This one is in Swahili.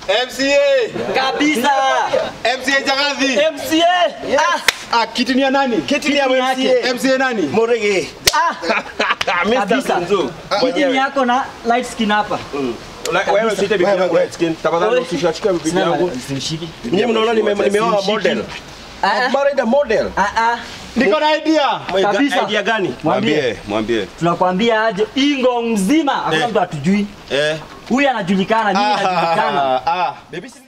MCA. Kabisa. MCA Jagathi. MCA. Ah, Ah, kiti ni ya nani? Kiti ni ya Kiti yake. MCA. MCA nani? Morege. ah. Mr. Kabisa. Bunzu. Kiti ni yako na light skin hapa. La- Wewe usite bibi Wewe, yangu wewe. light skin. Tafadhali usishike bibi Sina yangu. simshiki. Nyinyi mnaona nime- nimeoa model. Ah, I've married a model. ah, ah. Niko na idea. Kabisa. Idea gani? Mwambie. mwambie. Tunakwambia aje Ingo mzima hakuna Eh. mtu atujui. Eh. Huyu anajulikana, mimi najulikana. Ah, ah. Baby, si